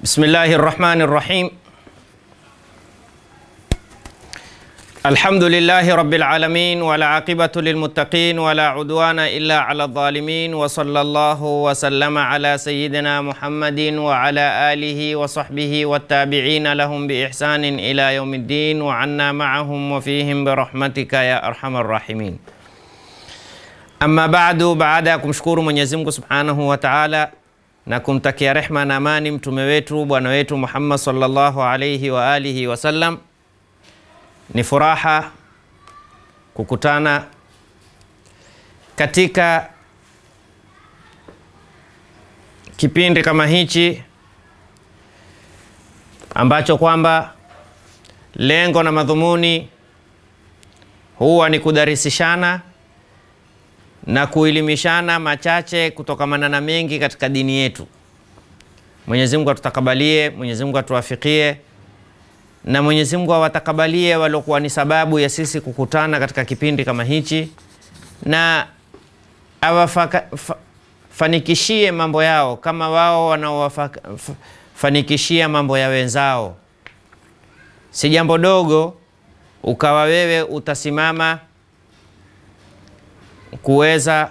بسم الله الرحمن الرحيم الحمد لله رب العالمين والعاقبة للمتقين ولا عدوان إلا على الظالمين وصلى الله وسلم على سيدنا محمد وعلى آله وصحبه والتابعين لهم بإحسان إلى يوم الدين وعنا معهم وفيهم برحمتك يا أرحم الراحمين Amma baadu, baada ya kumshukuru Mwenyezi Mungu Subhanahu wa Ta'ala na kumtakia rehma na amani mtume wetu bwana wetu Muhammad sallallahu alayhi wa alihi wasallam, ni furaha kukutana katika kipindi kama hichi ambacho kwamba lengo na madhumuni huwa ni kudarisishana na kuelimishana machache kutokamana na mengi katika dini yetu. Mwenyezi Mungu atutakabalie, Mwenyezi Mungu atuwafikie na Mwenyezi Mungu awatakabalie waliokuwa ni sababu ya sisi kukutana katika kipindi kama hichi na awafanikishie mambo yao kama wao wanaowafanikishia mambo ya wenzao. Si jambo dogo ukawa wewe utasimama kuweza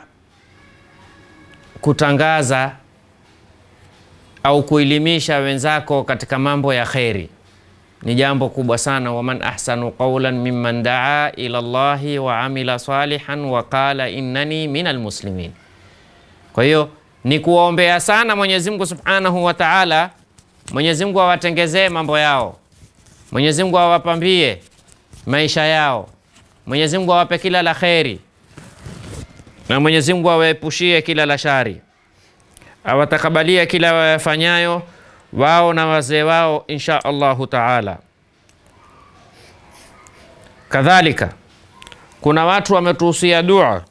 kutangaza au kuelimisha wenzako katika mambo ya kheri ni jambo kubwa sana. waman ahsanu qawlan mimman daa ila llahi wa amila salihan wa qala innani min almuslimin. Kwa hiyo ni kuwaombea sana Mwenyezi Mungu subhanahu wa taala, Mwenyezi Mungu awatengezee mambo yao, Mwenyezi Mungu awapambie maisha yao, Mwenyezi Mungu awape kila la kheri na Mwenyezi Mungu awaepushie kila la shari, awatakabalie kila wayafanyayo wao na wazee wao insha Allahu taala. Kadhalika kuna watu wametuhusia dua,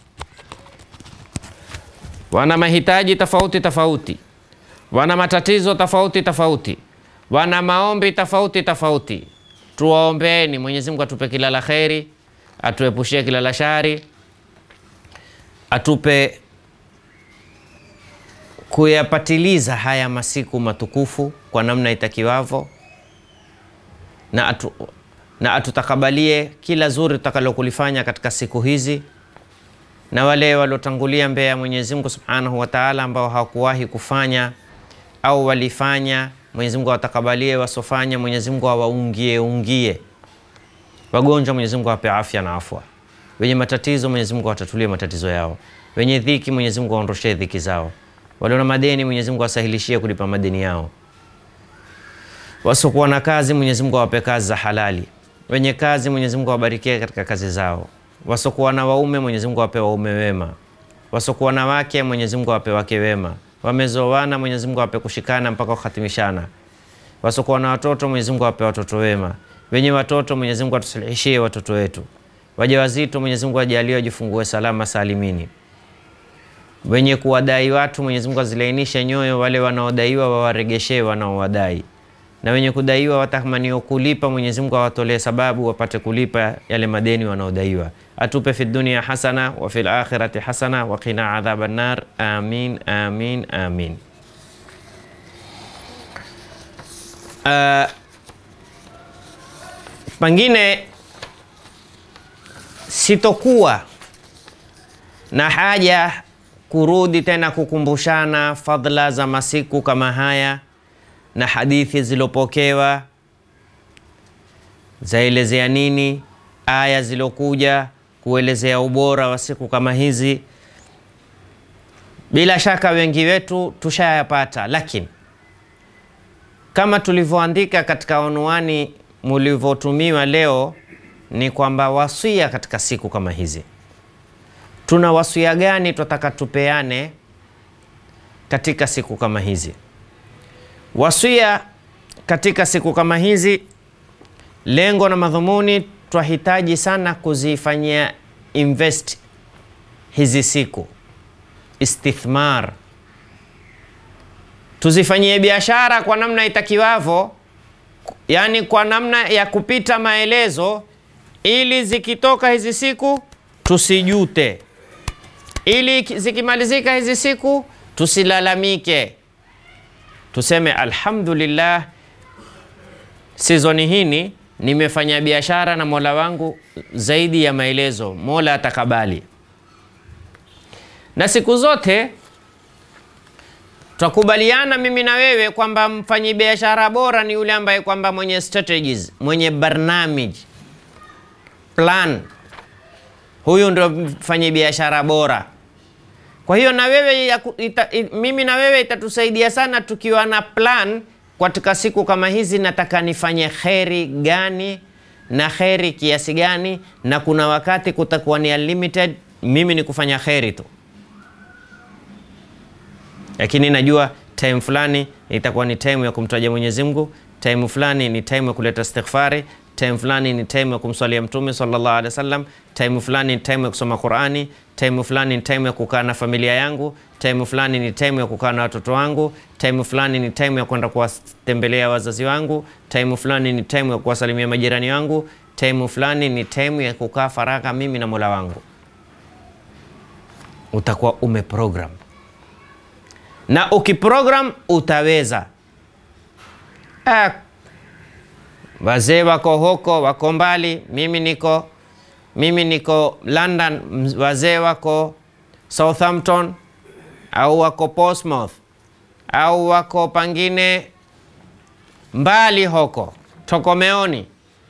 wana mahitaji tofauti tofauti, wana matatizo tofauti tofauti, wana maombi tofauti tofauti. Tuwaombeeni Mwenyezi Mungu atupe kila la kheri, atuepushie kila la shari atupe kuyapatiliza haya masiku matukufu kwa namna itakiwavyo, na, atu, na atutakabalie kila zuri tutakalokulifanya katika siku hizi, na wale waliotangulia mbele ya Mwenyezi Mungu Subhanahu wa Ta'ala ambao hawakuwahi kufanya au walifanya, Mwenyezi Mungu awatakabalie, wasofanya Mwenyezi Mungu awaungie ungie, wagonjwa Mwenyezi Mungu awape afya na afwa wenye matatizo Mwenyezi Mungu awatatulie matatizo yao, wenye dhiki Mwenyezi Mungu aondoshee dhiki zao, walio na madeni Mwenyezi Mungu asahilishie kulipa madeni yao, wasiokuwa na kazi Mwenyezi Mungu awape kazi za halali, wenye kazi Mwenyezi Mungu awabarikie katika kazi zao, wasiokuwa na waume Mwenyezi Mungu awape waume wema, wasiokuwa na wake Mwenyezi Mungu awape wake wema, wamezoana Mwenyezi Mungu awape kushikana mpaka kuhatimishana, wasiokuwa na watoto Mwenyezi Mungu awape watoto wema, wenye watoto Mwenyezi Mungu atusilihishie watoto wetu wajawazito Mwenyezi Mungu ajalie wajifungue salama salimini. Wenye kuwadai watu Mwenyezi Mungu azilainishe nyoyo, wale wanaodaiwa wawaregeshee wanaowadai, na wenye kudaiwa watamanio kulipa Mwenyezi Mungu awatolee sababu wapate kulipa yale madeni wanaodaiwa. Atupe fi dunia hasana wa fil akhirati hasana wa qina adhaban nar. Amin, amin, amin. Uh, pengine sitokuwa na haja kurudi tena kukumbushana fadhila za masiku kama haya na hadithi zilopokewa zaelezea nini, aya zilokuja kuelezea ubora wa siku kama hizi. Bila shaka wengi wetu tushayapata, lakini kama tulivyoandika katika unwani mulivyotumiwa leo ni kwamba wasia katika siku kama hizi, tuna wasia gani tunataka tupeane katika siku kama hizi? Wasia katika siku kama hizi, lengo na madhumuni, twahitaji sana kuzifanyia invest hizi siku, istithmar, tuzifanyie biashara kwa namna itakiwavyo, yaani kwa namna ya kupita maelezo ili zikitoka hizi siku tusijute, ili zikimalizika hizi siku tusilalamike, tuseme alhamdulillah, sizoni hini nimefanya biashara na Mola wangu zaidi ya maelezo, Mola atakabali. Na siku zote twakubaliana mimi na wewe kwamba mfanyi biashara bora ni yule ambaye kwamba mwenye strategies, mwenye barnamij, plan. Huyu ndio mfanyi biashara bora. Kwa hiyo na wewe ya, ita, it, mimi na wewe itatusaidia sana tukiwa na plan katika siku kama hizi, nataka nifanye kheri gani na kheri kiasi gani, na kuna wakati kutakuwa ni unlimited, mimi ni kufanya kheri tu, lakini najua time fulani itakuwa ni time ya kumtaja Mwenyezi Mungu, time fulani ni time ya kuleta istighfari, time fulani ni time ya kumswalia Mtume sallallahu alaihi wasallam, time fulani ni time ya kusoma Qurani, time fulani ni time ya kukaa na familia yangu, time fulani ni time ya kukaa na watoto wangu, time fulani ni time ya kwenda kuwatembelea wazazi wangu, time fulani ni time ya kuwasalimia majirani wangu, time fulani ni time ya kukaa faragha mimi na Mola wangu. Utakuwa umeprogram na ukiprogram utaweza. Ah, wazee wako huko wako mbali, mimi niko mimi niko London, wazee wako Southampton au wako Portsmouth au wako pangine mbali huko Tokomeoni,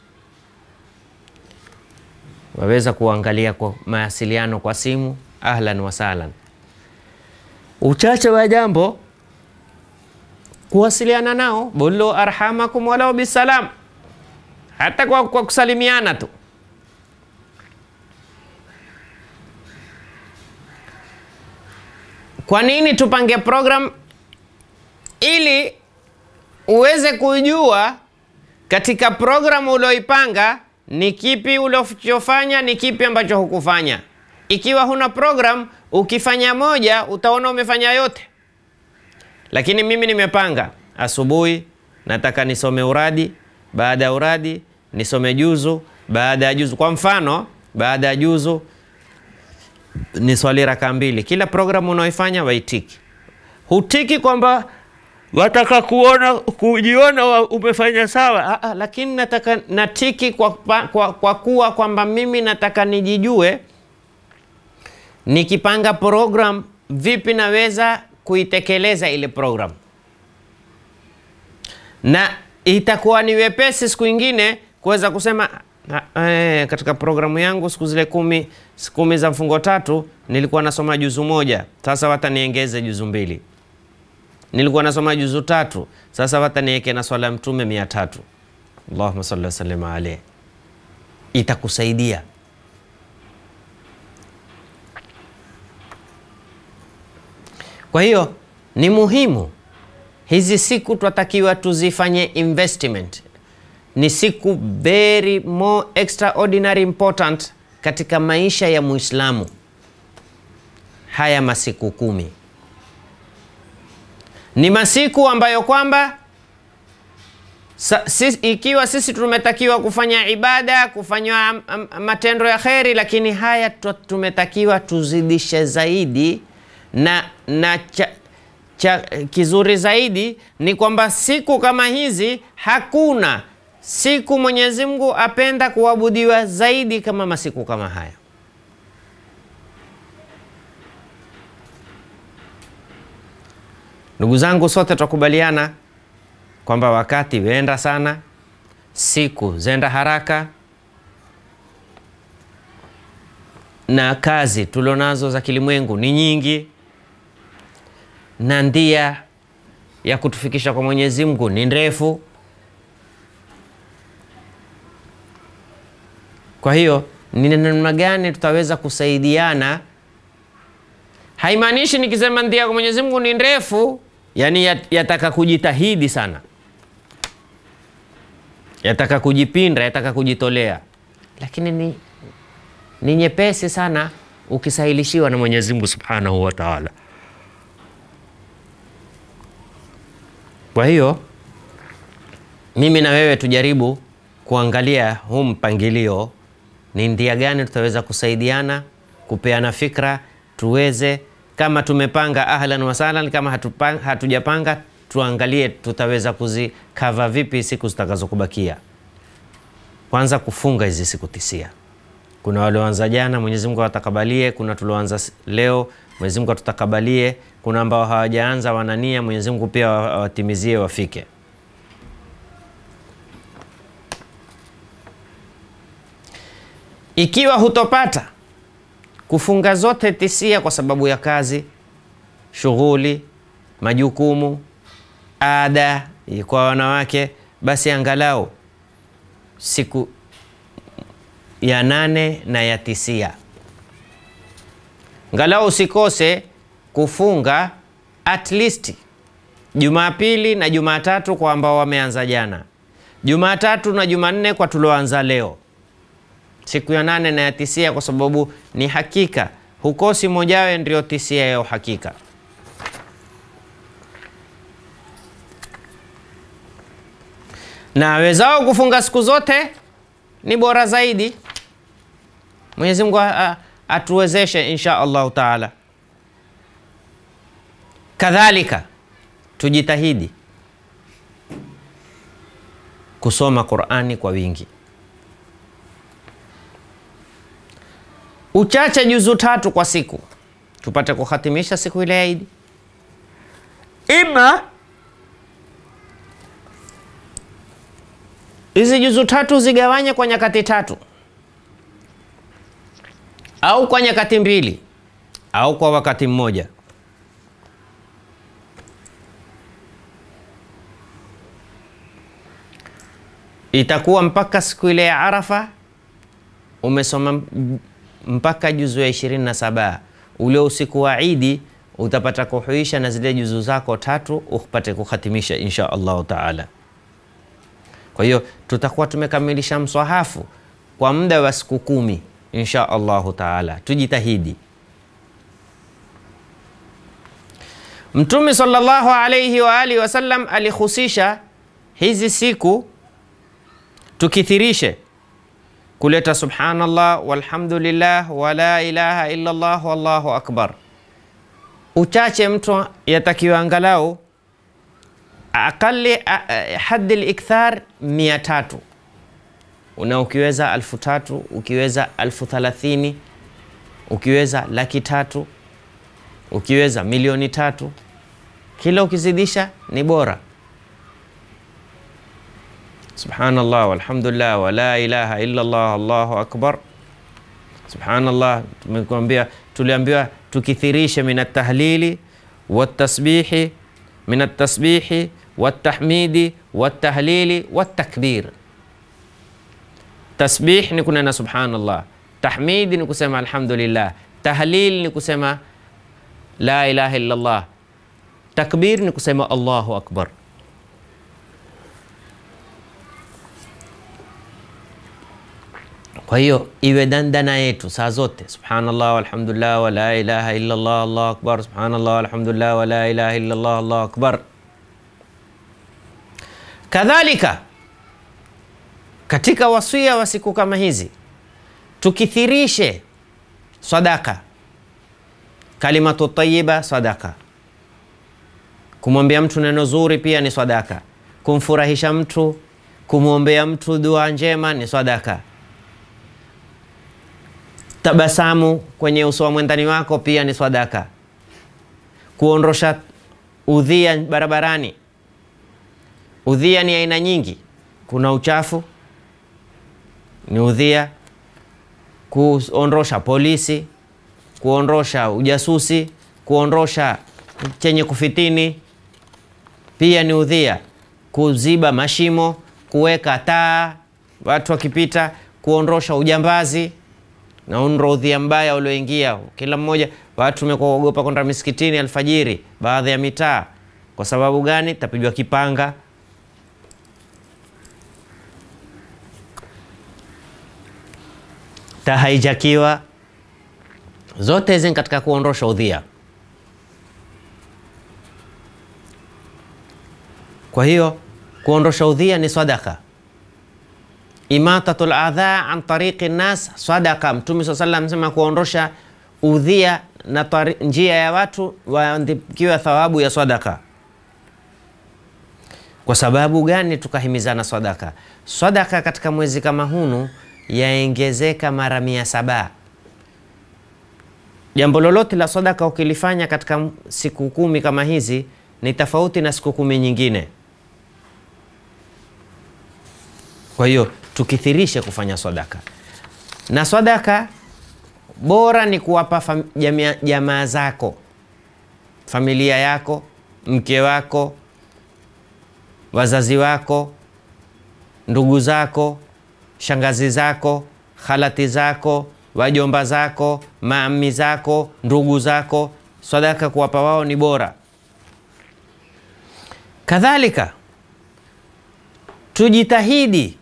waweza kuangalia kwa mawasiliano kwa simu, ahlan wa sahlan. Uchache wa jambo kuwasiliana nao, bulu arhamakum walau bisalam, hata kwa, kwa kusalimiana tu. Kwa nini tupange program? Ili uweze kujua katika programu ulioipanga ni kipi ulichofanya, ni kipi ambacho hukufanya. Ikiwa huna program, ukifanya moja utaona umefanya yote. Lakini mimi nimepanga, asubuhi nataka nisome uradi, baada ya uradi nisome juzu, baada ya juzu, kwa mfano, baada ya juzu ni swali raka mbili. Kila programu unaoifanya waitiki, hutiki kwamba wataka kuona kujiona umefanya sawa. Aa, lakini nataka natiki kwa, kwa, kwa kuwa kwamba mimi nataka nijijue nikipanga program vipi naweza kuitekeleza ile program, na itakuwa ni wepesi siku ingine kuweza kusema eh, katika programu yangu siku zile kumi, kumi za mfungo tatu nilikuwa nasoma juzu moja, sasa wata niengeze juzu mbili. Nilikuwa nasoma juzu tatu, sasa wata niweke na swala ya Mtume mia tatu. Allahumma salli wasallim alayhi, itakusaidia Kwa hiyo ni muhimu hizi siku twatakiwa tuzifanye investment, ni siku very more extraordinary important katika maisha ya Muislamu. Haya masiku kumi ni masiku ambayo kwamba sis, ikiwa sisi tumetakiwa kufanya ibada, kufanya matendo ya kheri, lakini haya tumetakiwa tuzidishe zaidi na, na cha, cha, kizuri zaidi ni kwamba siku kama hizi hakuna siku Mwenyezi Mungu apenda kuabudiwa zaidi kama masiku kama haya. Ndugu zangu, sote tutakubaliana kwamba wakati wenda sana, siku zenda haraka, na kazi tulionazo za kilimwengu ni nyingi na ndia ya kutufikisha kwa Mwenyezi Mungu ni ndefu. Kwa hiyo ni namna gani tutaweza kusaidiana? Haimaanishi nikisema ndia kwa Mwenyezi Mungu ni ndefu, yani yataka kujitahidi sana, yataka kujipinda, yataka kujitolea, lakini ni, ni nyepesi sana ukisahilishiwa na Mwenyezi Mungu Subhanahu wa Ta'ala. Kwa hiyo mimi na wewe tujaribu kuangalia huu mpangilio, ni ndia gani tutaweza kusaidiana, kupeana fikra, tuweze kama tumepanga ahlan wa sahlan, kama hatupanga, hatujapanga tuangalie tutaweza kuzikava vipi siku zitakazokubakia. Kwanza kufunga hizi siku tisia. Kuna walioanza jana, Mwenyezi Mungu awatakabalie. Kuna tulioanza leo, Mwenyezi Mungu atutakabalie. Kuna ambao hawajaanza wanania, Mwenyezi Mungu pia awatimizie wafike. Ikiwa hutopata kufunga zote tisia kwa sababu ya kazi, shughuli, majukumu, ada kwa wanawake, basi angalau siku ya nane na ya tisia, angalau usikose kufunga at least Jumapili na Jumatatu kwa ambao wameanza jana, Jumatatu na Jumanne kwa tulioanza leo siku ya nane na ya tisia, kwa sababu ni hakika hukosi mojawe, ndio tisia ya uhakika. Na wezao kufunga siku zote ni bora zaidi. Mwenyezi Mungu atuwezeshe insha Allahu taala. Kadhalika tujitahidi kusoma Qurani kwa wingi uchache juzu tatu kwa siku tupate kuhatimisha siku ile ya Idi, ima hizi juzu tatu zigawanye kwa nyakati tatu au kwa nyakati mbili au kwa wakati mmoja. Itakuwa mpaka siku ile ya Arafa umesoma mpaka juzu ya ishirini na saba. Ule usiku wa Idi utapata kuhuisha na zile juzu zako tatu upate kuhatimisha insha Allahu taala. Kwa hiyo tutakuwa tumekamilisha mswahafu kwa muda wa siku kumi insha Allahu taala. Tujitahidi. Mtume sallallahu alayhi wa alihi wasallam alihusisha hizi siku tukithirishe kuleta subhanallah walhamdulillah wala ilaha illa Allah wallahu akbar. Uchache mtu yatakiwa angalau aqali haddi likthar mia tatu una ukiweza alfu tatu ukiweza alfu thalathini ukiweza laki tatu ukiweza milioni tatu, kila ukizidisha ni bora. Subhanallah walhamdulillah wala ilaha illa Allah allahu akbar. Subhanallah, tumekuambia tuliambiwa tukithirishe min atahlili watasbihi min atasbihi watahmidi watahlili watakbir. Tasbih ni kunena subhanallah, tahmidi ni kusema alhamdulillah, tahlil ni kusema la ilaha illa Allah, takbir ni kusema Allahu akbar. Kwa hiyo iwe dandana yetu saa zote, subhanallah walhamdulillah wala ilaha illa Allah allahu akbar, subhanallah walhamdulillah wala ilaha illa Allah allahu akbar. Kadhalika katika wasia wa siku kama hizi tukithirishe sadaka, kalimatu tayiba sadaka, kumwambia mtu neno zuri pia ni sadaka, kumfurahisha mtu, kumwombea mtu dua njema ni sadaka tabasamu kwenye uso wa mwendani wako pia ni sadaka. Kuondosha udhia barabarani. Udhia ni aina nyingi, kuna uchafu ni udhia, kuondosha polisi, kuondosha ujasusi, kuondosha chenye kufitini pia ni udhia, kuziba mashimo, kuweka taa watu wakipita, kuondosha ujambazi na unro udhia mbaya ulioingia kila mmoja. Watu tumekuogopa kwenda misikitini alfajiri, baadhi ya mitaa. Kwa sababu gani? Tapigwa kipanga. Tahaijakiwa. Zote hizi katika kuondosha udhia. Kwa hiyo kuondosha udhia ni sadaka Imatatul adha an tariqi nnas sadaka. Mtume saa salam amesema kuondosha udhia na njia ya watu waandikiwa thawabu ya sadaka. Kwa sababu gani tukahimizana sadaka? Sadaka katika mwezi kama hunu yaongezeka mara mia saba. Jambo lolote la sadaka ukilifanya katika siku kumi kama hizi ni tofauti na siku kumi nyingine. Kwa hiyo tukithirishe kufanya sadaka, na sadaka bora ni kuwapa fam- jamia- jamaa zako, familia yako, mke wako, wazazi wako, ndugu zako, shangazi zako, khalati zako, wajomba zako, maami zako, ndugu zako. Sadaka kuwapa wao ni bora. Kadhalika tujitahidi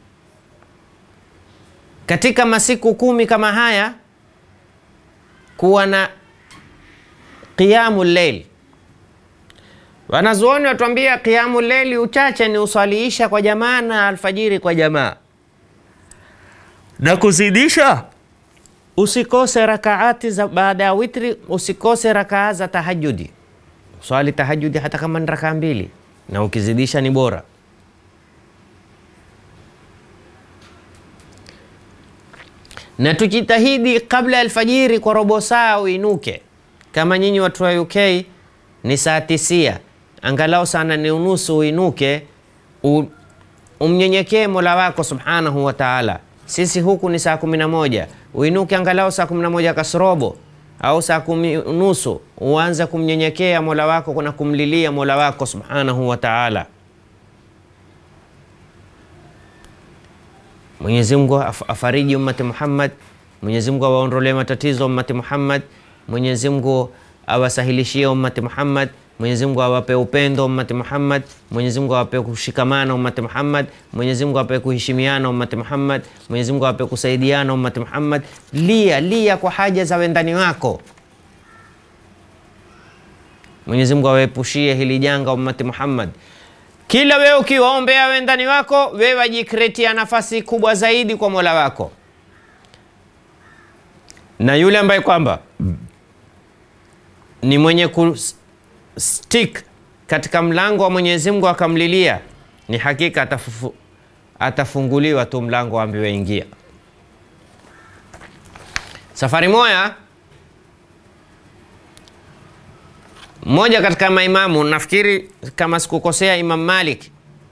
katika masiku kumi kama haya kuwa na qiyamu leil. Wanazuoni watuambia qiyamu leili uchache ni usaliisha kwa jamaa na alfajiri kwa jamaa, na kuzidisha usikose rakaati za baada ya witri, usikose rakaa za tahajudi. Swali tahajudi hata kama ni rakaa mbili, na ukizidisha ni bora. na tujitahidi kabla ya alfajiri kwa robo saa uinuke. Kama nyinyi watu wa UK ni saa tisia, angalau saa nane unusu uinuke, u- umnyenyekee mola wako subhanahu wa taala. Sisi huku ni saa kumi na moja, uinuke angalau saa kumi na moja kasrobo au saa kumi unusu, uanze kumnyenyekea mola wako na kumlilia mola wako subhanahu wa taala. Mwenyezi Mungu af- afariji ummati Muhammad, Mwenyezi Mungu awaondolee matatizo ummati Muhammad, Mwenyezi Mungu awasahilishie ummati Muhammad, Mwenyezi Mungu awape upendo ummati Muhammad, Mwenyezi Mungu awape kushikamana ummati Muhammad, Mwenyezi Mungu awape kuheshimiana ummati Muhammad, Mwenyezi Mungu awape kusaidiana ummati Muhammad. Lia lia kwa haja za wendani wako. Mwenyezi Mungu awaepushie hili janga ummati Muhammad. Kila wewe ukiwaombea wendani wako, wewe wajikretia nafasi kubwa zaidi kwa mola wako, na yule ambaye kwamba ni mwenye kustik katika mlango wa Mwenyezi Mungu akamlilia, ni hakika atafufu, atafunguliwa tu mlango ambiwe ingia. Safari moya mmoja katika maimamu, nafikiri kama sikukosea, Imam Malik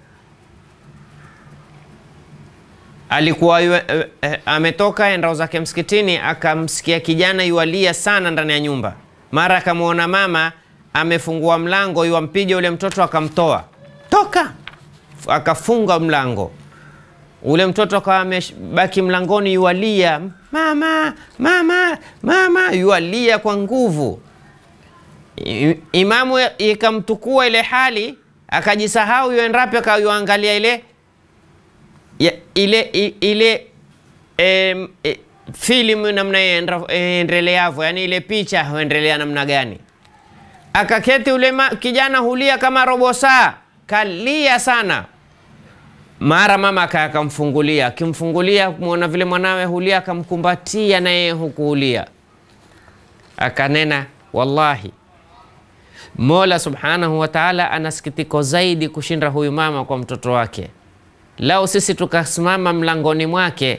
alikuwa yu, eh, eh, ametoka endao zake msikitini, akamsikia kijana yualia sana ndani ya nyumba. Mara akamwona mama amefungua mlango, yuampiga ule mtoto, akamtoa toka, akafunga mlango ule mtoto akawa amebaki mlangoni, yualia mama, mama, mama, yualia kwa nguvu. I- Imamu ikamtukua ile hali, akajisahau yuendapo, akayuangalia ile ya, ile i- ile em, e, filamu namna ienda- iendeleavyo, yani ile picha huendelea namna gani. Akaketi ule ma, kijana hulia kama robo saa, kalia sana. Mara mama aka- akamfungulia, akimfungulia kumwona vile mwanawe hulia, akamkumbatia na yeye hukuulia, akanena wallahi Mola subhanahu wa taala ana sikitiko zaidi kushinda huyu mama kwa mtoto wake. Lau sisi tukasimama mlangoni mwake,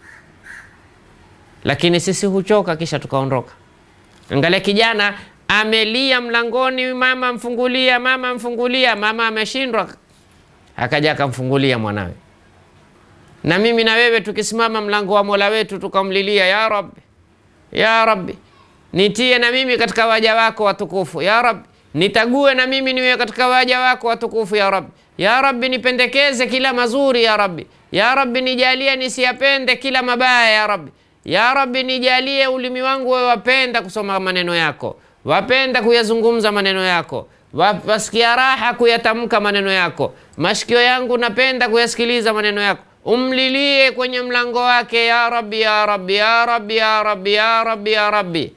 lakini sisi huchoka kisha tukaondoka. Angalia kijana amelia mlangoni, mama mfungulia, mama mfungulia, mama ameshindwa, akaja akamfungulia mwanawe. Na mimi na wewe tukisimama mlango wa mola wetu tukamlilia, ya Rabbi, ya Rabbi, nitie na mimi katika waja wako watukufu, ya Rabbi, nitague na mimi niwe katika waja wako watukufu, ya Rabbi, ya Rabbi, nipendekeze kila mazuri, ya Rabbi, ya Rabbi, nijalie nisiyapende kila mabaya, ya Rabbi, ya Rabbi, nijalie ulimi wangu wewe wapenda kusoma maneno yako, wapenda kuyazungumza maneno yako, wa- wasikia raha kuyatamka maneno yako, mashikio yangu napenda kuyasikiliza maneno yako umlilie kwenye mlango wake, ya Rabbi, ya Rabbi, ya Rabbi, ya Rabbi, ya Rabbi, ya Rabbi.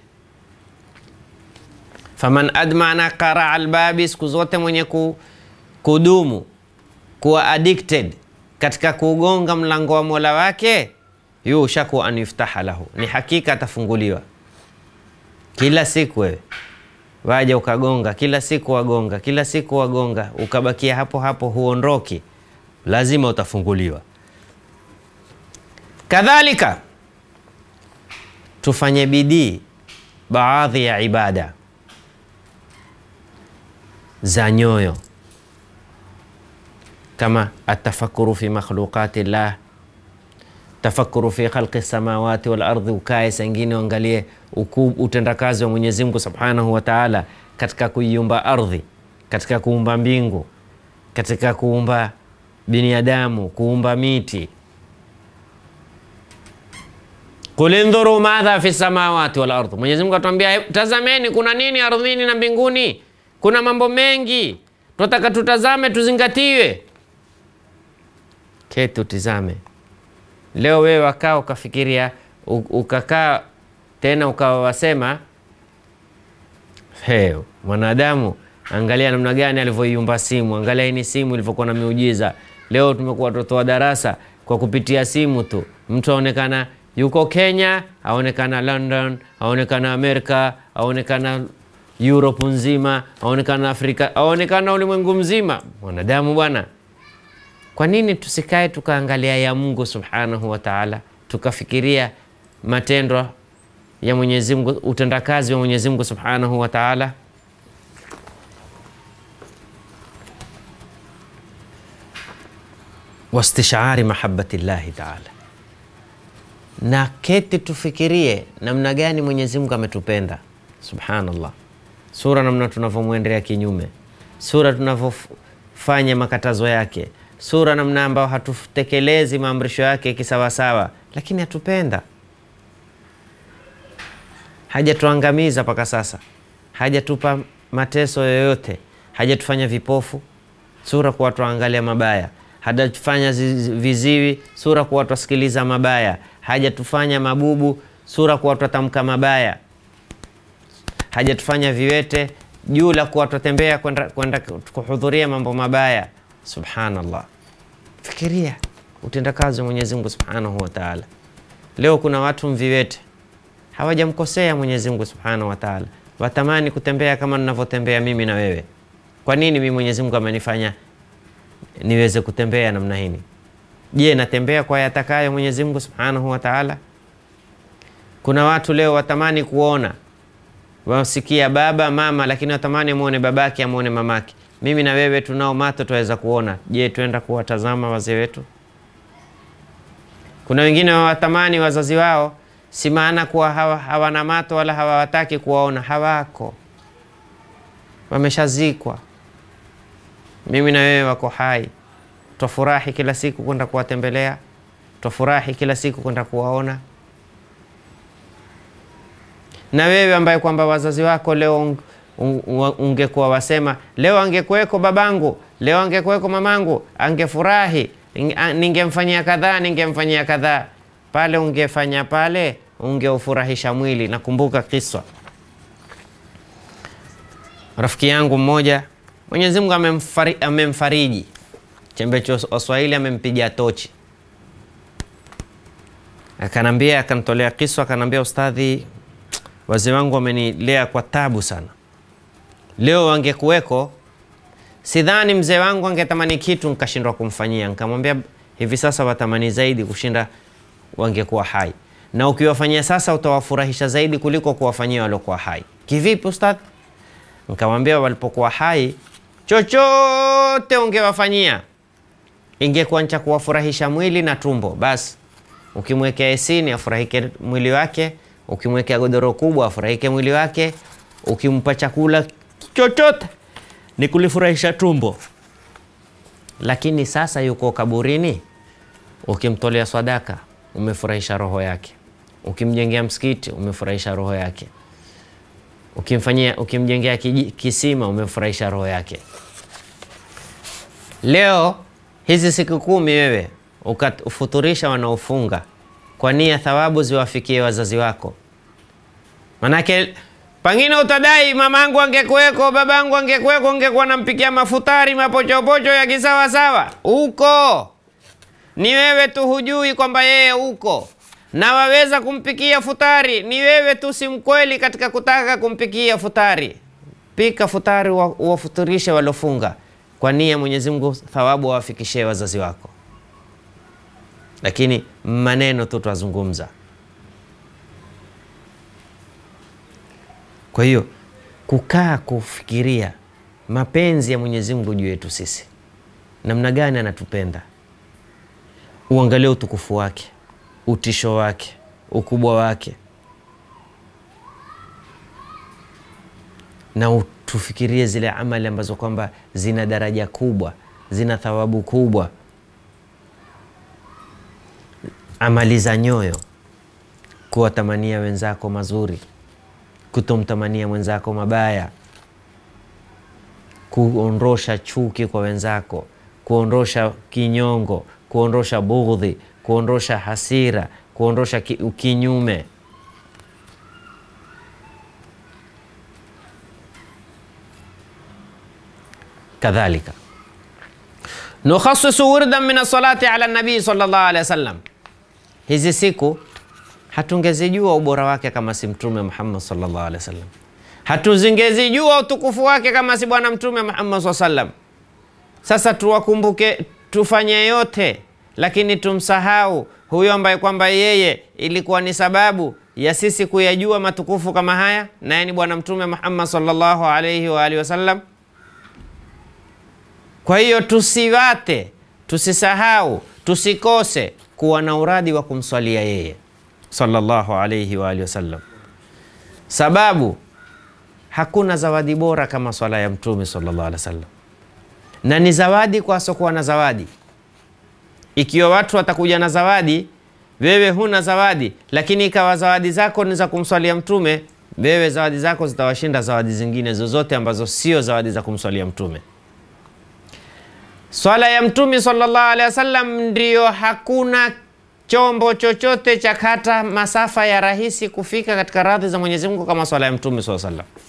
Faman admana qaraa albabi, siku zote mwenye ku, kudumu kuwa addicted katika kugonga mlango wa mola wake, yushaku an yuftaha lahu, ni hakika atafunguliwa kila siku. Wewe waja ukagonga kila siku, wagonga kila siku, wagonga, ukabakia hapo hapo, huondoki, lazima utafunguliwa. Kadhalika tufanye bidii baadhi ya ibada za nyoyo kama atafakuru fi makhluqati llah, tafakuru fi khalqi samawati wal ardhi. Ukae sangine uangalie utendakazi wa Mwenyezi Mungu subhanahu wa taala katika kuiumba ardhi, katika kuumba mbingu, katika kuumba binadamu, kuumba miti. Qul indhuru madha fi samawati wal ardhi, Mwenyezi Mungu atuambia, tazameni kuna nini ardhini na mbinguni, kuna mambo mengi tunataka tutazame, tuzingatiwe. Keti utizame. Leo wewe wakaa ukafikiria, ukakaa tena ukawa wasema, hey, mwanadamu angalia namna gani alivyoiumba simu, angalia hii ni simu ilivyokuwa na miujiza. Leo tumekuwa watoto wa darasa kwa kupitia simu tu, mtu aonekana yuko Kenya, aonekana London, aonekana Amerika, aonekana Europe nzima, aonekana Afrika, aonekana ulimwengu mzima. Mwanadamu bwana, kwa nini tusikae tukaangalia ya Mungu subhanahu wa taala, tukafikiria matendo ya Mwenyezi Mungu, utendakazi wa Mwenyezi Mungu subhanahu wa taala? wastishari mahabbati llahi taala, na keti tufikirie namna gani Mwenyezi Mungu ametupenda subhanallah sura namna tunavyomwendelea kinyume, sura tunavyofanya makatazo yake, sura namna ambayo hatutekelezi maamrisho yake kisawasawa, lakini hatupenda. Hajatuangamiza mpaka sasa, hajatupa mateso yoyote, hajatufanya vipofu, sura kuwa twaangalia mabaya, hajatufanya viziwi, sura kuwa twasikiliza mabaya, hajatufanya mabubu, sura kuwa twatamka mabaya hajatufanya viwete juu la kuwa twatembea kwenda kwenda kuhudhuria mambo mabaya. Subhanallah, fikiria utendakazi wa Mwenyezi Mungu subhanahu wa taala. Leo kuna watu mviwete hawajamkosea Mwenyezi Mungu subhanahu wa taala, watamani kutembea kama ninavyotembea mimi na wewe. Kwa nini mimi Mwenyezi Mungu amenifanya niweze kutembea namna hii? Je, natembea kwa yatakayo Mwenyezi Mungu subhanahu wa taala? Kuna watu leo watamani kuona wasikia baba mama, lakini watamani amwone babake amwone mamake. Mimi na wewe tunao mato twaweza kuona. Je, twenda kuwatazama wazee wetu? Kuna wengine wawatamani wazazi wao, si maana kuwa hawa, hawana mato wala hawawataki kuwaona, hawako, wameshazikwa. Mimi na wewe wako hai, twafurahi kila siku kwenda kuwatembelea, twafurahi kila siku kwenda kuwaona na wewe ambaye kwamba wazazi wako leo ungekuwa wasema, leo angekuweko babangu, leo angekuweko mamangu, angefurahi, ningemfanyia kadhaa, ningemfanyia kadhaa. Pale ungefanya pale, ungeufurahisha mwili. Nakumbuka kiswa rafiki yangu mmoja, Mwenyezi Mungu amemfari, amemfariji chembecho Waswahili, amempiga tochi, akanambia, akanitolea kiswa, akanambia ustadhi wazee wangu wamenilea kwa tabu sana. Leo wangekuweko, sidhani mzee wangu angetamani kitu nkashindwa kumfanyia. Nkamwambia hivi sasa watamani zaidi kushinda wangekuwa hai, na ukiwafanyia sasa utawafurahisha zaidi kuliko kuwafanyia waliokuwa hai. Kivipi ustadh? Nkamwambia walipokuwa hai, chochote ungewafanyia ingekuwa ncha kuwafurahisha mwili na tumbo basi. Ukimwekea esini afurahike mwili wake ukimwekea godoro kubwa afurahike mwili wake, ukimpa chakula chochote ni kulifurahisha tumbo. Lakini sasa yuko kaburini, ukimtolea sadaka umefurahisha roho yake, ukimjengea msikiti umefurahisha roho yake, ukimfanyia ukimjengea kisima umefurahisha roho yake. Leo hizi siku kumi wewe ukafuturisha wanaofunga kwa nia thawabu ziwafikie wazazi wako. Manake pengine utadai mamangu angekuweko, babangu angekuweko, ungekuwa nampikia mafutari mapochopocho ya kisawasawa. Uko ni wewe tu, hujui kwamba yeye uko na waweza kumpikia futari. Ni wewe tu si mkweli katika kutaka kumpikia futari. pika futari wa- uwafuturishe waliofunga kwa nia Mwenyezi Mungu thawabu wawafikishie wazazi wako, lakini maneno tu twazungumza. Kwa hiyo kukaa kufikiria mapenzi ya Mwenyezi Mungu juu yetu sisi, namna gani anatupenda, uangalie utukufu wake, utisho wake, ukubwa wake, na utufikirie zile amali ambazo kwamba zina daraja kubwa, zina thawabu kubwa, amali za nyoyo, kuwatamania wenzako mazuri, kutomtamania mwenzako mabaya, kuondosha chuki kwa wenzako, kuondosha kinyongo, kuondosha bughdhi, kuondosha hasira, kuondosha ki, kinyume. Kadhalika nukhasisu wirdan min alsalati ala nabii sallallahu alaihi wasallam, hizi siku hatungezijua ubora wake kama si Mtume Muhammad sallallahu alaihi wasallam, hatuzingezijua utukufu wake kama si Bwana Mtume Muhammad sallallahu alaihi wasallam. Sasa tuwakumbuke, tufanye yote, lakini tumsahau huyo ambaye kwamba yeye ilikuwa ni sababu ya sisi kuyajua matukufu kama haya, naye ni Bwana Mtume Muhammad sallallahu alaihi wa alihi wasallam. Kwa hiyo tusiwate, tusisahau, tusikose kuwa na uradi wa kumswalia yeye sallallahu alaihi wa alihi wasallam, sababu hakuna zawadi bora kama swala ya Mtume sallallahu alaihi wasallam, na ni zawadi kwa asokuwa na zawadi. Ikiwa watu watakuja na zawadi, wewe huna zawadi, lakini ikawa zawadi zako ni za kumswalia Mtume, wewe zawadi zako zitawashinda zawadi zingine zozote ambazo sio zawadi za kumswalia Mtume. Swala ya Mtume sallallahu alaihi wasallam ndiyo hakuna chombo chochote cha kata masafa ya rahisi kufika katika radhi za Mwenyezi Mungu kama swala ya Mtume sallallahu alaihi wasallam.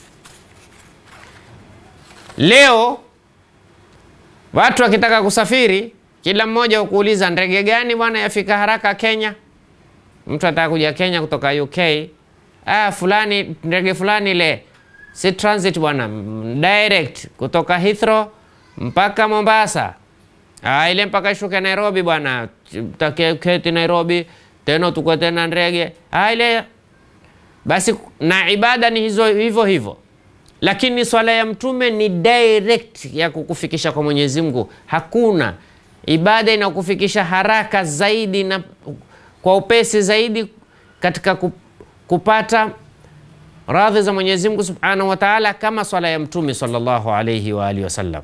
Leo watu wakitaka kusafiri, kila mmoja hukuuliza ndege gani bwana yafika haraka Kenya. Mtu ataka kuja Kenya kutoka UK, ah, fulani ndege fulani ile si transit bwana, direct kutoka Heathrow mpaka Mombasa. Ah, ile mpaka ishuke Nairobi bwana, taketi Nairobi tena tukue tena ndege. Ah, ile basi, na ibada ni hizo hivyo hivyo, lakini swala ya mtume ni direct ya kukufikisha kwa Mwenyezi Mungu. Hakuna ibada inakufikisha haraka zaidi na kwa upesi zaidi katika kupata radhi za Mwenyezi Mungu Subhanahu wa Ta'ala kama swala ya mtume sallallahu alayhi wa alihi wasallam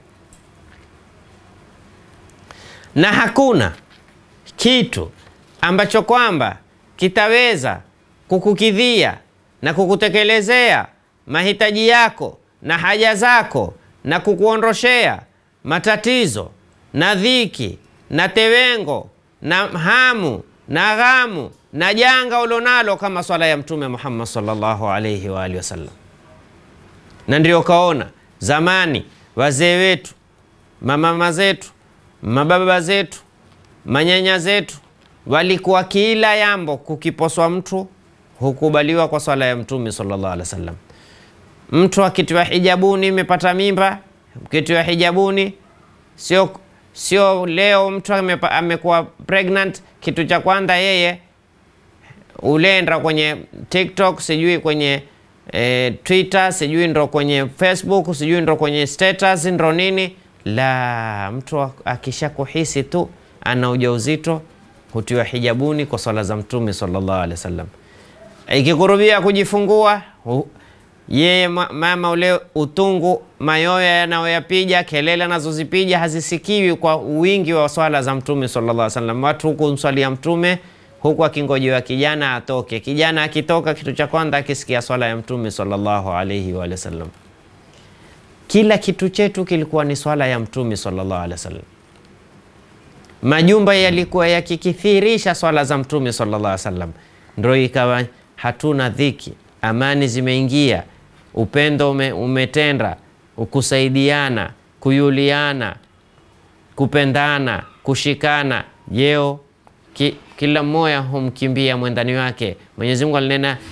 na hakuna kitu ambacho kwamba kitaweza kukukidhia na kukutekelezea mahitaji yako na haja zako na kukuondoshea matatizo na dhiki na tewengo na hamu na ghamu na janga ulionalo kama swala ya Mtume Muhammad sallallahu alaihi wa alihi wasallam. Na ndio kaona zamani wazee wetu, mamama zetu mababa zetu manyanya zetu walikuwa kila yambo kukiposwa mtu hukubaliwa kwa swala ya mtume sallallahu alaihi wasallam. Mtu akitiwa hijabuni, imepata mimba, akitiwa hijabuni, sio sio leo mtu amekuwa pregnant, kitu cha kwanza yeye ulenda kwenye TikTok, sijui kwenye e, Twitter, sijui ndo kwenye Facebook, sijui ndo kwenye status, ndo nini la mtu akisha kuhisi tu ana ujauzito hutiwa hijabuni kwa swala za mtume sallallahu alaihi wasallam. Ikikurubia kujifungua yeye mama ule utungu, mayoya yanayoyapiga, kelele anazozipiga hazisikiwi kwa wingi wa swala za mtume sallallahu alaihi wasallam. Watu huku mswalia mtume huku akingojewa kijana atoke. Kijana akitoka, kitu cha kwanza akisikia swala ya mtume sallallahu alaihi wa sallam. Kila kitu chetu kilikuwa ni swala ya mtume sallallahu alaihi wasallam. Majumba yalikuwa yakikithirisha swala za mtume sallallahu alaihi wasallam, ndio ikawa hatuna dhiki, amani zimeingia, upendo ume, umetenda, kusaidiana, kuyuliana, kupendana, kushikana. Jeo ki, kila mmoja humkimbia mwendani wake. Mwenyezi Mungu alinena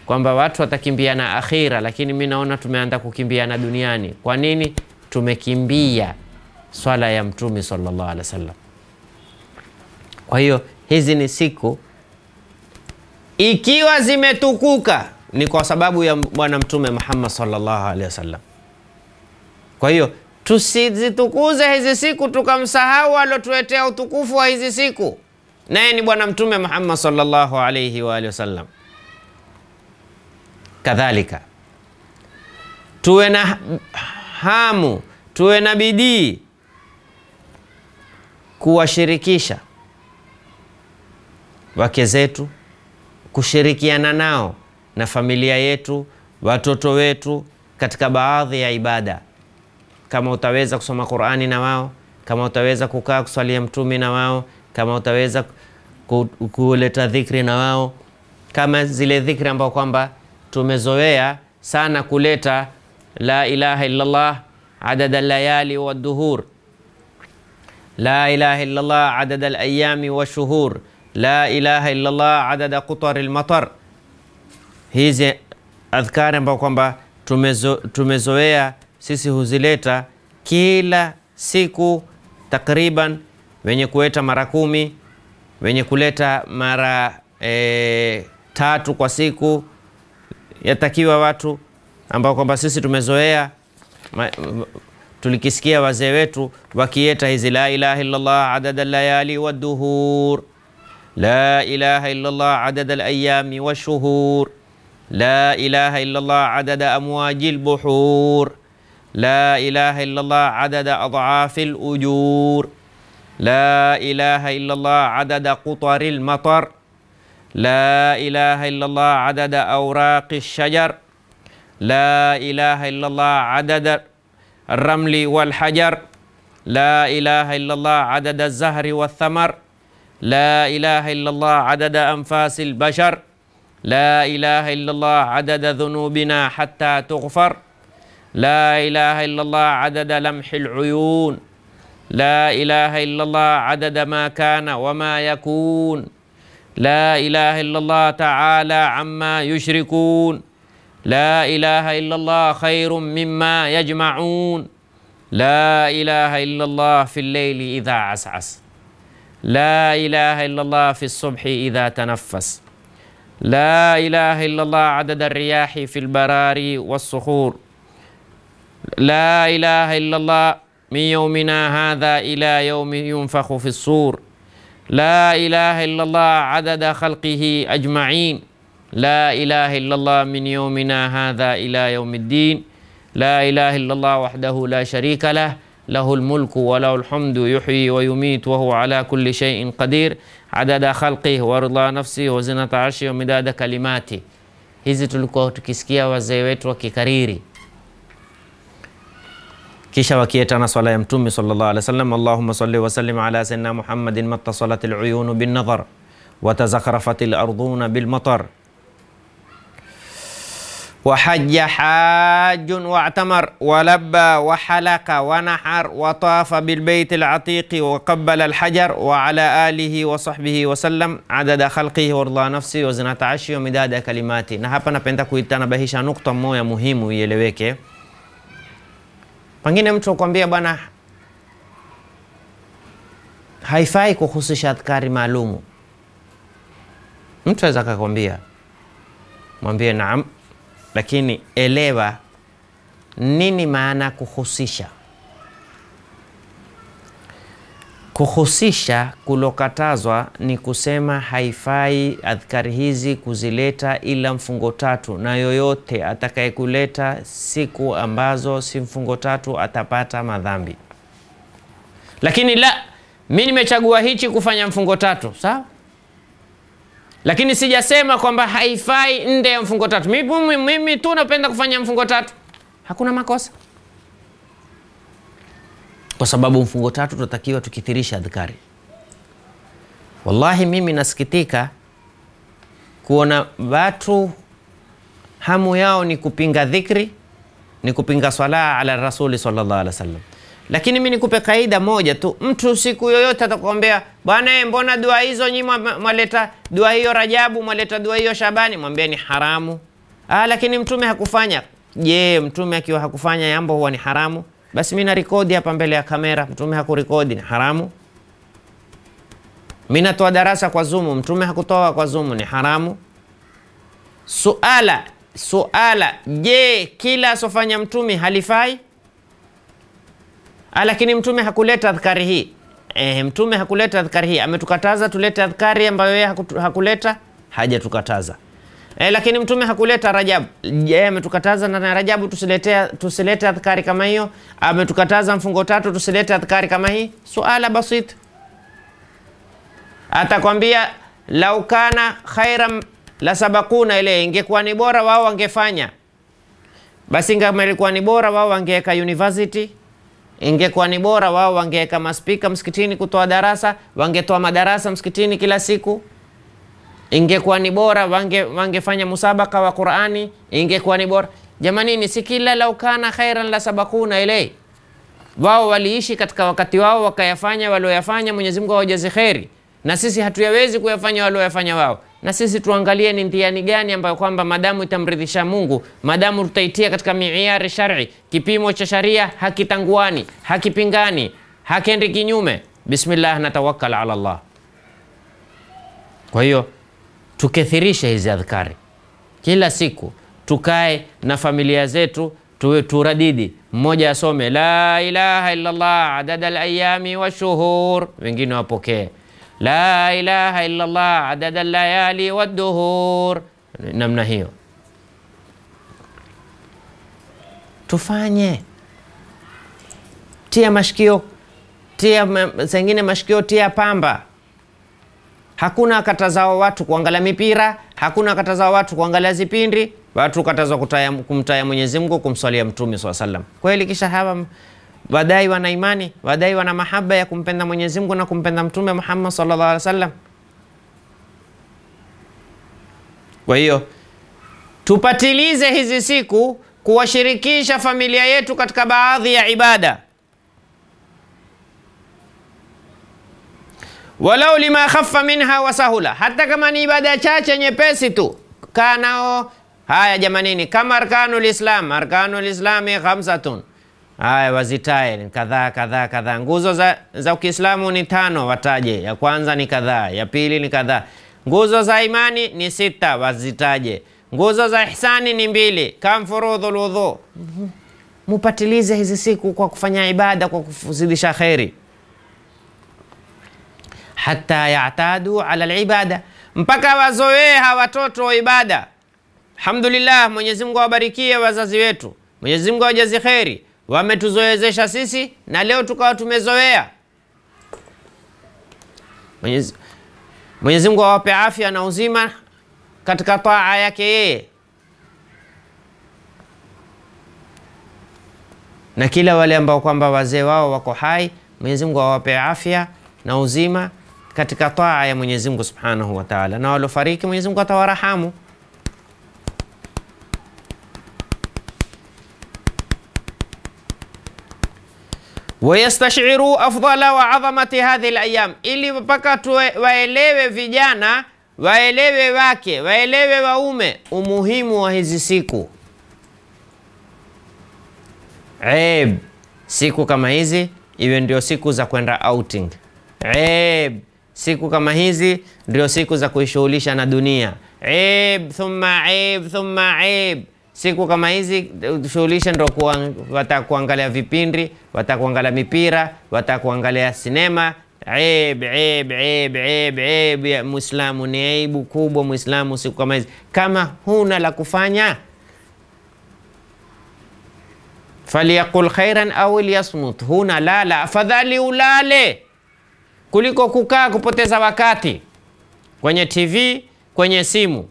kwamba watu watakimbiana akhira, lakini mi naona tumeanza kukimbiana duniani. Kwa nini? Tumekimbia swala ya Mtume sallallahu alaihi wasallam. Kwa hiyo hizi ni siku ikiwa zimetukuka ni kwa sababu ya Bwana Mtume Muhammad sallallahu alaihi wasallam. Kwa hiyo tusizitukuze hizi siku tukamsahau alotuletea utukufu wa hizi siku, naye ni Bwana Mtume Muhammad sallallahu alaihi wa alihi wasallam. Kadhalika tuwe na hamu, tuwe na bidii kuwashirikisha wake zetu, kushirikiana nao na familia yetu, watoto wetu katika baadhi ya ibada. Kama utaweza kusoma Qur'ani na wao, kama utaweza kukaa kuswalia Mtume na wao, kama utaweza ku, kuleta dhikri na wao, kama zile dhikri ambao kwamba tumezoea sana kuleta la ilaha illallah adada layali wa duhur, la ilaha illallah adada alayami wa shuhur, la ilaha illallah adada qutari lmatar. Hizi adhkari ambao kwamba tumezo, tumezoea sisi huzileta kila siku takriban, wenye kuleta mara kumi, wenye kuleta mara e, tatu kwa siku yatakiwa watu ambao kwamba sisi tumezoea ma, tulikisikia wazee wetu wakieta hizi la ilaha illallah adada layali waduhur, la ilaha illallah adada alayami washuhur, la ilaha illallah adada amwaji lbuhur, la ilaha illallah adada adhafi lujur, la ilaha illallah adada qutari lmatar لا إله إلا الله عدد أوراق الشجر لا إله إلا الله عدد الرمل والحجر لا إله إلا الله عدد الزهر والثمر لا إله إلا الله عدد أنفاس البشر لا إله إلا الله عدد ذنوبنا حتى تغفر لا إله إلا الله عدد لمح العيون لا إله إلا الله عدد ما كان وما يكون لا إله إلا الله تعالى عما يشركون لا إله إلا الله خير مما يجمعون لا إله إلا الله في الليل إذا عسعس لا إله إلا الله في الصبح إذا تنفس لا إله إلا الله عدد الرياح في البراري والصخور لا إله إلا الله من يومنا هذا إلى يوم ينفخ في الصور لا إله إلا الله عدد خلقه أجمعين لا إله إلا الله من يومنا هذا إلى يوم الدين لا إله إلا الله وحده لا شريك له له الملك وله الحمد يحيي ويميت وهو على كل شيء قدير عدد خلقه ورضا نفسه وزنة عرشه ومداد كلماته hizi tulikuwa tukisikia wazee wetu wakikariri kisha wakietana swala ya mtume sallallahu alaihi wasallam allahumma salli wa sallim ala sayyidina muhammadin mattasalat aluyunu bin nadhar wa tazakhrafat alarduna bil matar وحج حاج واعتمر ولبى وحلق ونحر وطاف بالبيت العتيق وقبل الحجر وعلى آله وصحبه وسلم عدد خلقه ورضا نفسه وزنة عرشه ومداد كلماته. Na hapa napenda kuitanabahisha nukta moja muhimu ieleweke. Pengine mtu akwambia bwana, haifai kuhusisha adhkari maalumu. Mtu aweza akakwambia, mwambie naam, lakini elewa nini maana kuhusisha. Kuhusisha kulokatazwa ni kusema haifai adhkari hizi kuzileta ila mfungo tatu, na yoyote atakayekuleta siku ambazo si mfungo tatu atapata madhambi. Lakini la, mi nimechagua hichi kufanya mfungo tatu, sawa lakini sijasema kwamba haifai nde ya mfungo tatu. Mimi, mimi tu napenda kufanya mfungo tatu, hakuna makosa, kwa sababu mfungo tatu tunatakiwa tukithirisha adhkari. Wallahi mimi nasikitika kuona watu hamu yao ni kupinga dhikri, ni kupinga swala ala rasuli sallallahu alaihi wasallam lakini mi nikupe kaida moja tu. Mtu siku yoyote atakwambia bwana, mbona dua hizo nyi mwaleta dua hiyo Rajabu, mwaleta dua hiyo Shabani, mwambie ni haramu, Ah, lakini mtume hakufanya. Je, mtume akiwa hakufanya jambo huwa ni haramu? Basi mimi narekodi hapa mbele ya kamera, mtume hakurekodi, ni haramu? Mimi natoa darasa kwa Zoom, mtume hakutoa kwa Zoom, ni haramu? Suala, suala, je, kila asofanya mtume halifai? Ah, lakini mtume hakuleta adhkari hii. Eh, mtume hakuleta adhkari hii, ametukataza tulete adhkari ambayo yeye hakutu- hakuleta, hajatukataza. Eh, lakini mtume hakuleta Rajabu. Je, ametukataza na Rajabu tusilete tusilete adhkari kama hiyo? Ametukataza mfungo tatu tusilete adhkari kama hii? Suala basit. Atakwambia lau kana khairan la sabakuna, ile ingekuwa ni bora wao wangefanya. Basi kama ilikuwa ni bora wao wangeweka university ingekuwa ni bora wao wangeweka maspika msikitini kutoa darasa, wangetoa madarasa msikitini kila siku. Ingekuwa ni bora wange wangefanya musabaka wa Qurani, ingekuwa ni bora. Jamanini, si kila lau kana khairan la sabakuna ilei. Wao waliishi katika wakati wao wakayafanya walioyafanya, Mwenyezi Mungu awajaze kheri, na sisi hatuyawezi kuyafanya walioyafanya wao. Na sisi tuangalie ni mtihani gani ambayo kwamba madamu itamridhisha Mungu, madamu tutaitia katika miiari shari, kipimo cha sharia hakitanguani, hakipingani, hakendi kinyume. Bismillah, natawakkal ala Allah. Kwa hiyo tukethirishe hizi adhkari kila siku, tukae na familia zetu tuwe turadidi, mmoja asome la ilaha illallah adada alayami washuhur, wengine wapokee la ilaha illallah adada layali wadduhur, namna hiyo tufanye. Tia mashikio, tia zengine mashikio, tia pamba Hakuna katazao watu kuangalia mipira, hakuna katazao watu kuangalia zipindi, watu katazwa kutaya, kumtaya Mwenyezi Mungu, kumswalia Mtume swalla sallam. Kweli kisha hawa wadai wana imani, wadai wana mahaba ya kumpenda Mwenyezi Mungu na kumpenda Mtume Muhammad sallallahu alaihi wasallam. Kwa hiyo tupatilize hizi siku kuwashirikisha familia yetu katika baadhi ya ibada walau lima khaffa minha wa sahula, hata kama ni ibada chache nyepesi tu, kaa nao. Haya jamanini, kama arkanul islam, arkanul islami khamsatun, haya wazitae kadhaa kadhaa kadhaa. Nguzo za, za Uislamu ni tano, wataje. Ya kwanza ni kadhaa, ya pili ni kadhaa. Nguzo za imani ni sita, wazitaje. Nguzo za ihsani ni mbili, kam furudhul wudhu. Mupatilize hizi siku kwa kufanya ibada, kwa kuzidisha kheri hata yatadu ala libada, mpaka wazoee hawa watoto wa ibada. Alhamdulillah, Mwenyezi Mungu awabarikie wazazi wetu, Mwenyezi Mungu awajazi kheri, wametuzoezesha sisi na leo tukawa tumezoea. Mwenyezi Mwenyezi Mungu awape afya na uzima katika taa yake yeye, na kila wale ambao kwamba wazee wao wako hai, Mwenyezi Mungu awape afya na uzima katika taa ya Mwenyezi Mungu Subhanahu wa Ta'ala, na waliofariki Mwenyezi Mungu atawarahamu. wayastashiru afdala wa adhamati hadhihi alayam, ili mpaka waelewe vijana, waelewe wake, waelewe waume umuhimu wa hizi siku. Eb, siku kama hizi iwe ndio siku za kwenda outing. Eb, siku kama hizi ndio siku za kuishughulisha na dunia. Eb, thumma eb, thumma eb. Siku kama hizi shughulisha ndio wataka kuangalia vipindi, wataka kuangalia mipira, wataka kuangalia sinema. Eb, eb, eb, eb, eb. Muislamu ni aibu kubwa, Muislamu siku kama hizi, kama huna la kufanya falyaqul khairan au liyasmut, huna lala, afadhali ulale kuliko kukaa kupoteza wakati kwenye TV, kwenye simu.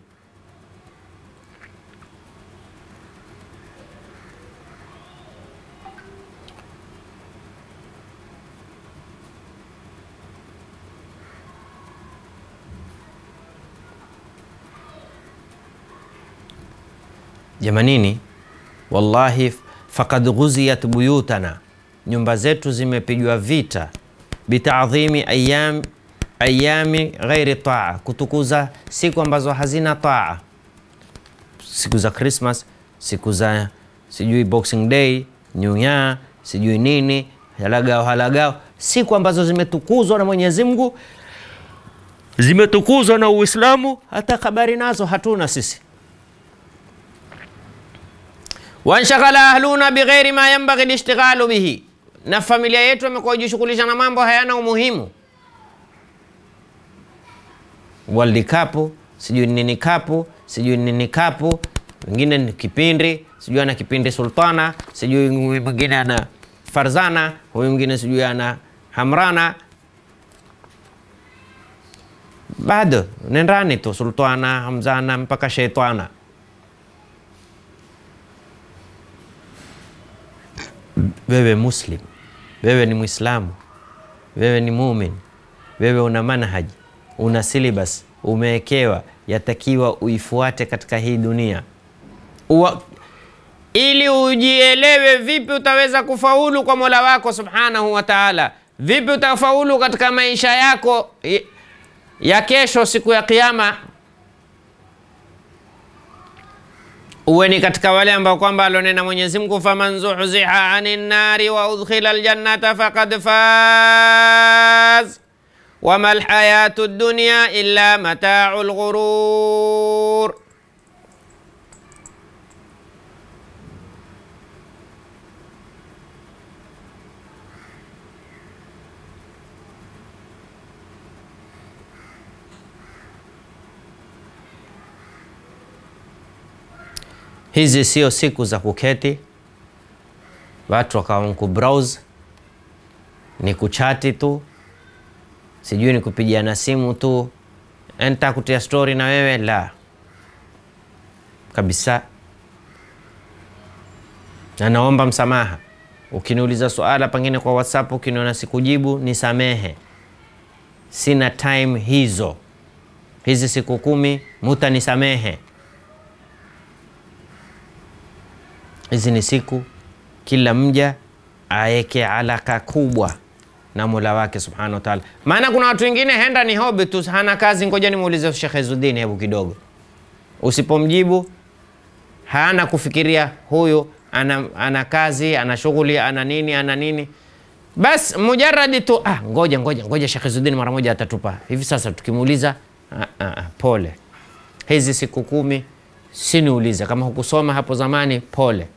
Jamanini, wallahi fakad ghuziyat buyutana, nyumba zetu zimepigwa vita bitadhimi ayam, ayami ghairi taa, kutukuza siku ambazo hazina taa. siku za Christmas, siku za sijui Boxing Day, New Year, sijui nini, halagao halagao, siku ambazo zimetukuzwa na Mwenyezi Mungu, zimetukuzwa na Uislamu, hata habari nazo hatuna sisi. wanshaghala ahluna bighairi ma yanbaghi lishtighalu bihi, na familia yetu amekuwa kujishughulisha na mambo hayana umuhimu. World Cup, sijui nini kapu, sijui nini kapu, wengine ni kipindi, sijui ana kipindi Sultana, sijui mwingine ana Farzana, huyu mwingine sijui ana Hamrana. Bado nendani tu Sultana, Hamzana mpaka Sheitana. Wewe Muslim, wewe ni Mwislamu, wewe ni mumin, wewe una manhaji, una syllabus, umewekewa, yatakiwa uifuate katika hii dunia Uwa, ili ujielewe vipi utaweza kufaulu kwa Mola wako subhanahu wa taala, vipi utafaulu katika maisha yako ya kesho, siku ya Kiyama. uwe ni katika wale ambao kwamba alionena Mwenyezi Mungu, faman zuhziha anin nari wa udkhila aljannata faqad faz wama alhayatu dunya illa matau lghurur. Hizi sio siku za kuketi watu wakawa kubrowse, ni kuchati tu, sijui ni kupigiana simu tu, enta kutia story na wewe, la kabisa. Na naomba msamaha ukiniuliza swala pengine kwa WhatsApp, ukiniona sikujibu, nisamehe, sina time hizo. Hizi siku kumi mutanisamehe. Hizi ni siku kila mja aeke alaka kubwa na Mola wake subhanahu wa taala. Maana kuna watu wengine henda ni hobi tu, hana kazi. Ngoja nimuulize Sheikh Izzuddin hebu kidogo. Usipomjibu hana kufikiria, huyu ana, ana kazi ana shughuli ana nini ana nini, bas mujaradi tu ah, ngoja ngoja ngoja Sheikh Izzuddin mara moja atatupa hivi sasa. Tukimuuliza ah, ah, pole, hizi siku kumi siniulize kama hukusoma hapo zamani, pole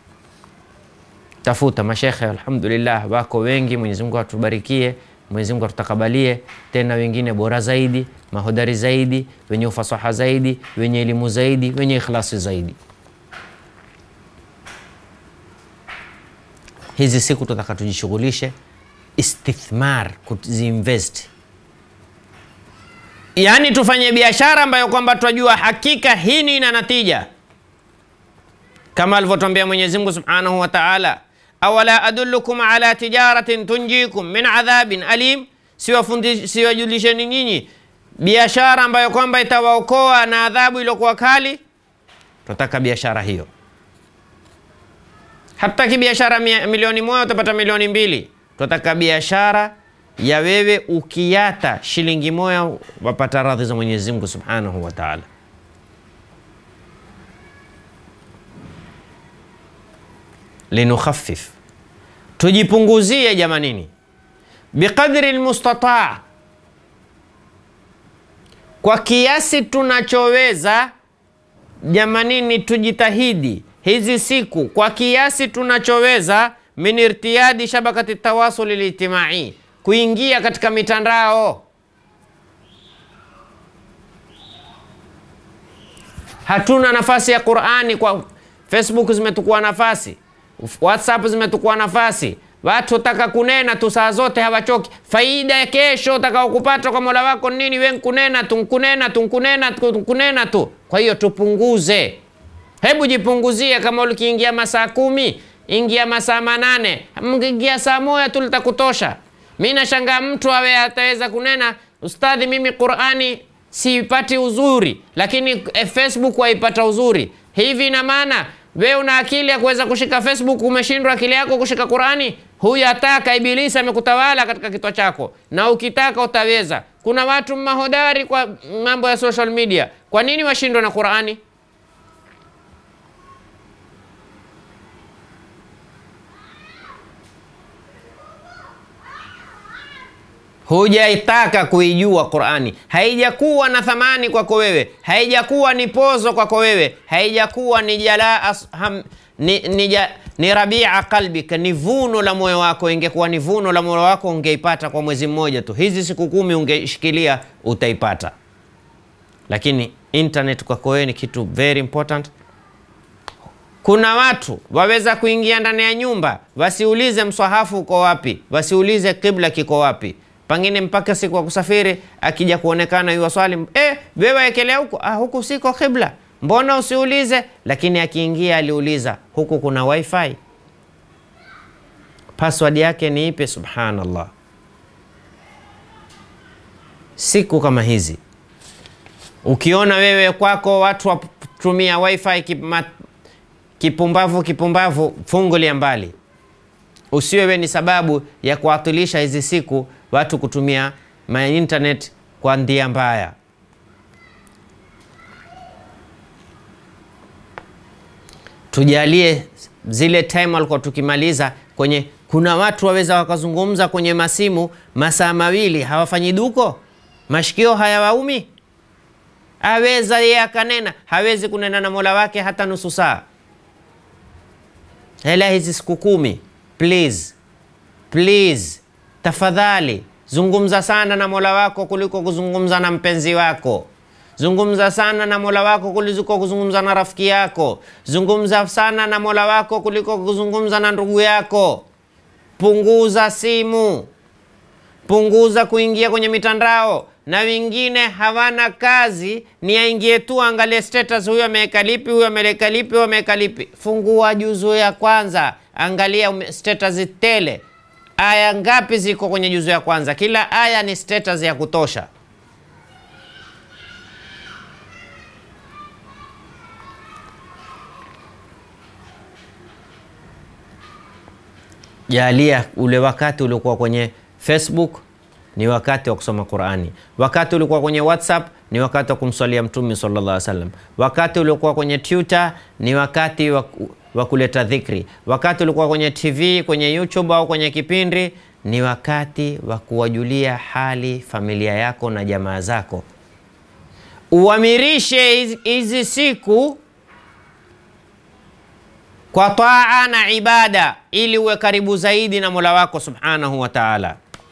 tafuta mashekhe, alhamdulillah wako wengi. Mwenyezi Mungu atubarikie, Mwenyezi Mungu atutakabalie, tena wengine bora zaidi, mahodari zaidi, wenye ufasaha zaidi, wenye elimu zaidi, wenye ikhlasi zaidi. Hizi siku tutaka tujishughulishe istithmar, kuziinvest, yaani tufanye biashara ambayo kwamba twajua hakika hii ni ina natija, kama alivyotwambia Mwenyezi Mungu subhanahu wa taala awala adullukum ala tijaratin tunjikum min adhabin alim, siwajulisheni nyinyi biashara ambayo kwamba itawaokoa na adhabu iliyokuwa kali. Tunataka biashara hiyo. Hatutaki biashara milioni moja utapata milioni mbili. Tunataka biashara ya wewe ukiata shilingi moja wapata radhi za Mwenyezi Mungu subhanahu wa taala. linukhaffif tujipunguzie jamanini, biqadri lmustataa, kwa kiasi tunachoweza jamanini, tujitahidi hizi siku kwa kiasi tunachoweza, min irtiyadi shabakati tawasuli lijtimai, kuingia katika mitandao. Hatuna nafasi ya Qurani kwa Facebook, zimetukua nafasi WhatsApp zimetukua nafasi, watu wataka kunena tu saa zote hawachoki. Faida ya kesho utakao kupata kwa Mola wako nini? We nkunena tu nkunena tu nkunena tu nkunena tu. Kwa hiyo tupunguze, hebu jipunguzie. Kama ulikiingia masaa kumi, ingia masaa manane, mkiingia saa moja tu litakutosha. Mi nashangaa mtu awe ataweza kunena, ustadhi, mimi Qurani siipati uzuri, lakini Facebook waipata uzuri. Hivi ina maana we una akili ya kuweza kushika Facebook, umeshindwa akili yako kushika Qurani? Huyu ataka Ibilisi amekutawala katika kichwa chako, na ukitaka utaweza. Kuna watu mahodari kwa mambo ya social media, kwa nini washindwa na Qurani? hujaitaka kuijua Qurani, haijakuwa na thamani kwako wewe, haijakuwa ni pozo kwako wewe, haijakuwa ni jalaa ham, ni, ni, ja, ni rabia qalbika, ni vuno la moyo wako. Ingekuwa ni vuno la moyo wako ungeipata kwa mwezi mmoja tu, hizi siku kumi ungeishikilia utaipata. Lakini internet kwako wewe ni kitu very important. Kuna watu waweza kuingia ndani ya nyumba wasiulize mswahafu uko wapi, wasiulize kibla kiko wapi, pengine mpaka siku ya kusafiri akija kuonekana yu swali eh, wewe ekelea huku ah, huku siko kibla, mbona usiulize? Lakini akiingia aliuliza, huku kuna wifi, password yake ni ipi? Subhanallah, siku kama hizi ukiona wewe kwako watu watumia wifi kima, kipumbavu kipumbavu, fungulia mbali. Usiwe we ni sababu ya kuatilisha hizi siku watu kutumia ma internet kwa ndia mbaya. Tujalie zile time walikuwa tukimaliza kwenye, kuna watu waweza wakazungumza kwenye masimu masaa mawili hawafanyi duko, mashikio hayawaumi aweza yeye akanena, hawezi kunena na mola wake hata nusu saa. Hela hizi siku kumi, please please, tafadhali zungumza sana na mola wako kuliko kuzungumza na mpenzi wako. Zungumza sana na mola wako kuliko kuzungumza na rafiki yako. Zungumza sana na mola wako kuliko kuzungumza na ndugu yako. Punguza simu, punguza kuingia kwenye mitandao na wengine hawana kazi, ni aingie tu angalie status, huyo ameweka lipi, huyo ameweka lipi, huyo ameweka lipi. Fungua juzu ya kwanza, angalia status tele. Aya ngapi ziko kwenye juzu ya kwanza? Kila aya ni status ya kutosha. Jalia ule wakati uliokuwa kwenye Facebook ni wakati wa kusoma Qurani. Wakati ulikuwa kwenye WhatsApp ni wakati wa kumswalia Mtume sallallahu alaihi wasallam. Wakati uliokuwa kwenye Twitter ni wakati wa kuleta dhikri. Wakati ulikuwa kwenye TV, kwenye YouTube au kwenye kipindi ni wakati wa kuwajulia hali familia yako na jamaa zako. Uamirishe hizi siku kwa taa na ibada, ili uwe karibu zaidi na Mola wako subhanahu wa ta'ala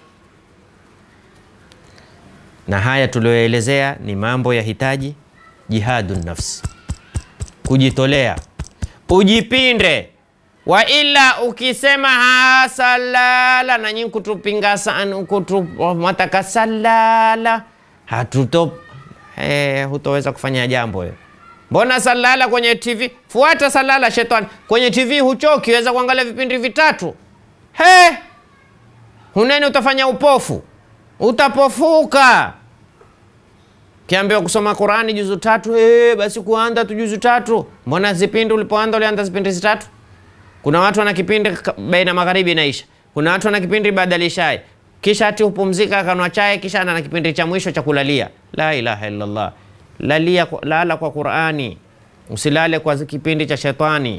na haya tuliyoelezea ni mambo ya hitaji jihadu nafsi, kujitolea, ujipinde. Wa ila ukisema hasalala na nyinyi kutupinga sana, kutumataka salala, hatuto eh, hutoweza kufanya jambo hiyo. Mbona salala kwenye TV? Fuata salala shetani kwenye TV, huchoki, weza kuangalia vipindi vitatu. He, huneni, utafanya upofu utapofuka. Kiambiwa kusoma Qurani juzu tatu, eh, basi kuanza tu juzu tatu. Mbona zipindi ulipoanza ulianza zipindi zitatu? Kuna watu wana kipindi baina magharibi inaisha, kuna watu wana kipindi baada lishai, kisha ati hupumzika akanwa chai, kisha ana kipindi cha mwisho cha kulalia. La ilaha illallah, lalia, lala kwa Qurani, usilale kwa kipindi cha shetani.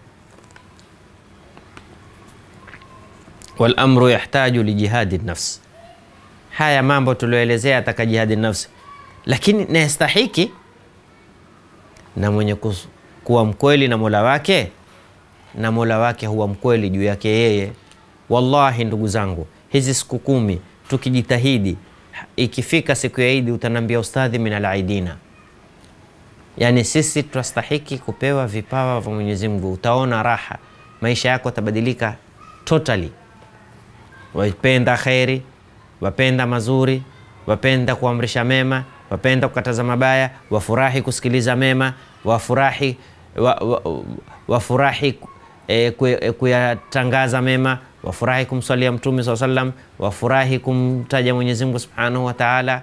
Wal amru yahtaju li jihadi nafsi Haya mambo tulioelezea ataka jihadi nafsi, lakini nastahiki na mwenye kus, kuwa mkweli na mola wake, na mola wake huwa mkweli juu yake yeye. Wallahi ndugu zangu, hizi siku kumi tukijitahidi, ikifika siku ya Idi utanambia ustadhi min alaidina, yani sisi tunastahiki kupewa vipawa vya Mwenyezi Mungu. Utaona raha, maisha yako yatabadilika totally. Wapenda kheri wapenda mazuri, wapenda kuamrisha mema, wapenda kukataza mabaya, wafurahi kusikiliza mema, wafurahi wa, wa, wafurahi e, kuyatangaza mema, wafurahi kumswalia Mtume saa sallam, wafurahi kumtaja Mwenyezi Mungu subhanahu wa taala.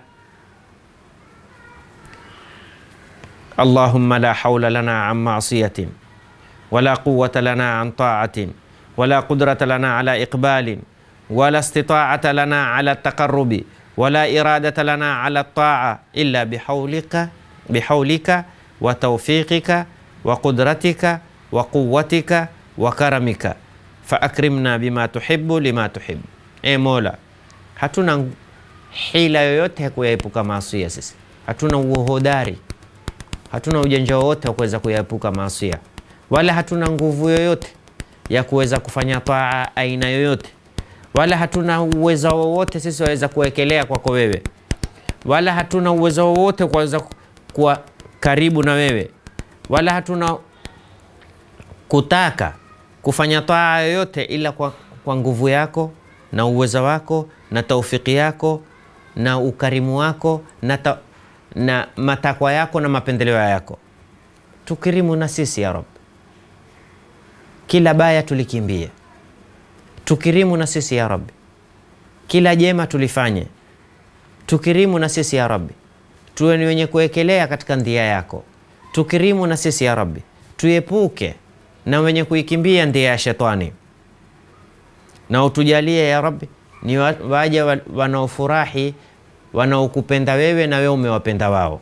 Allahumma la haula lana an masiyatin wala quwata lana an taatin wala qudrata lana ala iqbalin wala istitaata lana ala taqarrubi wala iradata lana ala taa illa bihaulika bihaulika wa tawfiqika wa qudratika wa quwwatika wa karamika fa akrimna bima tuhibbu lima tuhibbu. E Mola, hatuna hila yoyote ya kuyaepuka maasia. Sisi hatuna uhodari, hatuna ujanja wowote wa kuweza kuyaepuka maasia, wala hatuna nguvu yoyote ya kuweza kufanya taa aina yoyote, wala hatuna uwezo wowote sisi waweza kuwekelea kwako wewe, wala hatuna uwezo wowote kuweza kuwa karibu na wewe, wala hatuna kutaka kufanya taa yoyote ila kwa, kwa nguvu yako na uwezo wako na taufiki yako na ukarimu wako na, ta, na matakwa yako na mapendeleo yako. Tukirimu na sisi ya Rab, kila baya tulikimbie. Tukirimu na sisi ya Rabbi, kila jema tulifanye. Tukirimu na sisi ya Rabbi, tuwe ni wenye kuwekelea katika ndia yako. Tukirimu na sisi ya Rabbi, tuepuke na wenye kuikimbia ndia ya shetani, na utujalie ya Rabbi ni waja wanaofurahi wanaokupenda wewe na wewe umewapenda wao.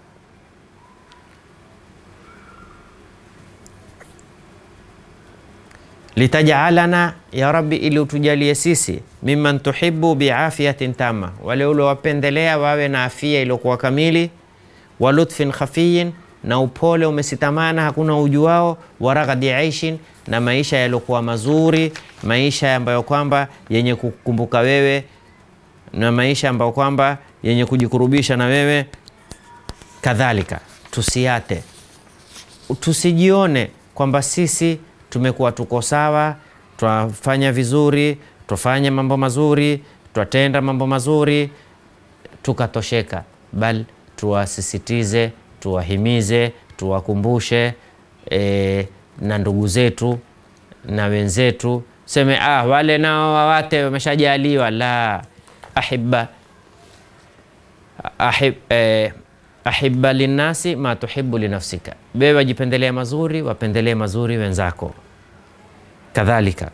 litajalana ya Rabbi, ili utujalie sisi mimman tuhibu biafiyatin tama, wale uliowapendelea wawe na afia iliyokuwa kamili, wa lutfin khafiyin, na upole umesitamana hakuna ujuao, wa raghadi aishin, na maisha yaliokuwa mazuri, maisha ambayo kwamba yenye kukumbuka wewe, na maisha ambayo kwamba yenye kujikurubisha na wewe. Kadhalika tusiate, tusijione kwamba sisi tumekuwa tuko sawa, twafanya vizuri, twafanya mambo mazuri, twatenda mambo mazuri, tukatosheka, bal tuwasisitize, tuwahimize, tuwakumbushe e, na ndugu zetu na wenzetu, seme ah, wale nao wawate wameshajaliwa. La, ahibba ahib, eh, ahibba linnasi ma tuhibu linafsika, wewe wajipendelee mazuri, wapendelee mazuri wenzako. Kadhalika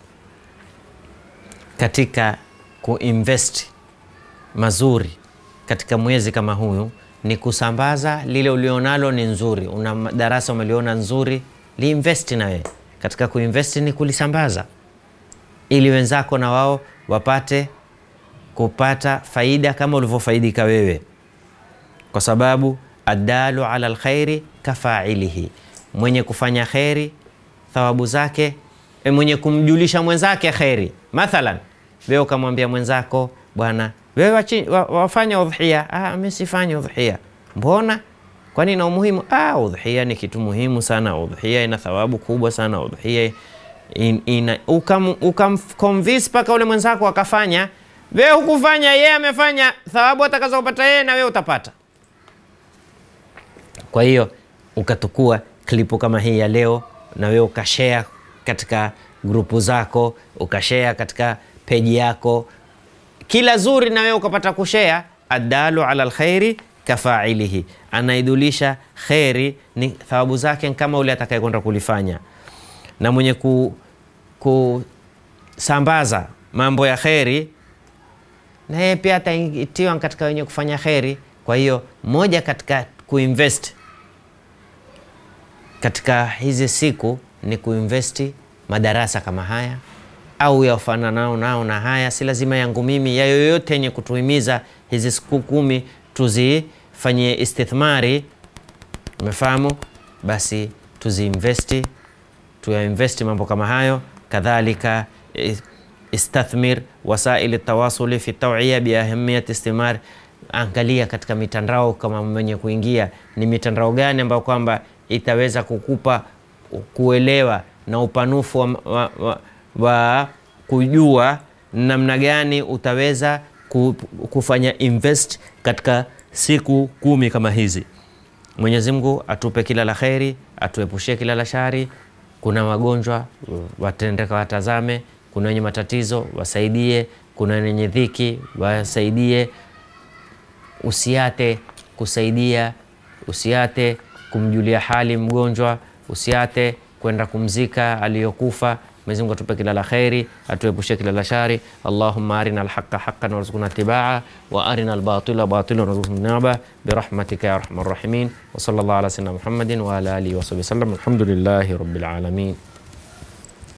katika kuinvest mazuri katika mwezi kama huyu ni kusambaza lile ulionalo ni nzuri. Una darasa umeliona nzuri, liinvesti na wewe katika kuinvest, ni kulisambaza ili wenzako na wao wapate kupata faida kama ulivyofaidika wewe kwa sababu adalu ala alkhairi kafailihi, mwenye kufanya kheri thawabu zake e, mwenye kumjulisha mwenzake kheri. Mathalan, wewe ukamwambia mwenzako bwana, wewe wafanya udhia. Ah, mimi sifanye udhia. Mbona? Kwani ina umuhimu? Ah, udhia ni kitu muhimu sana, udhia ina thawabu kubwa sana, udhia in, ina ukam, ukamconvince mpaka ule mwenzako akafanya. Wewe hukufanya, yeye amefanya, thawabu atakazopata yeye na wewe utapata. Kwa hiyo ukatukua klipu kama hii ya leo na wewe ukashare katika grupu zako, ukashare katika peji yako, kila zuri na wewe ukapata kushare. Adalu ala alkhairi kafailihi, anaidulisha kheri ni thawabu zake kama ule atakayekwenda kulifanya, na mwenye ku, kusambaza mambo ya kheri na yeye pia ataitiwa katika wenye kufanya kheri. Kwa hiyo moja katika kuinvest katika hizi siku ni kuinvesti madarasa kama haya au yafananao nao na haya, si lazima yangu mimi, ya yoyote yenye kutuhimiza hizi siku kumi tuzifanyie istithmari, umefahamu? Basi tuziinvesti, tuyainvesti mambo kama hayo. Kadhalika istathmir wasaili tawasuli fi tawiya biahamiyati istimar Angalia katika mitandao kama mwenye kuingia ni mitandao gani ambayo kwamba itaweza kukupa kuelewa na upanufu wa, wa, wa, wa kujua namna gani utaweza kufanya invest katika siku kumi kama hizi. Mwenyezi Mungu atupe kila la kheri, atuepushie kila la shari. Kuna wagonjwa watendeka, watazame. Kuna wenye matatizo wasaidie. Kuna wenye dhiki wasaidie. Usiate kusaidia, usiate kumjulia hali mgonjwa, usiate kwenda kumzika aliyokufa. Mwenyezi Mungu atupe kila la kheri, atuepushe kila la shari. Allahumma arina alhaqa haqqan warzuqna tibaa wa arina albatila batilan warzuqna tinaba birahmatika ya arhamar rahimin wa sallallahu ala sayyidina Muhammadin wa ala alihi wa sahbihi wasallam. Alhamdulillahi rabbil alamin.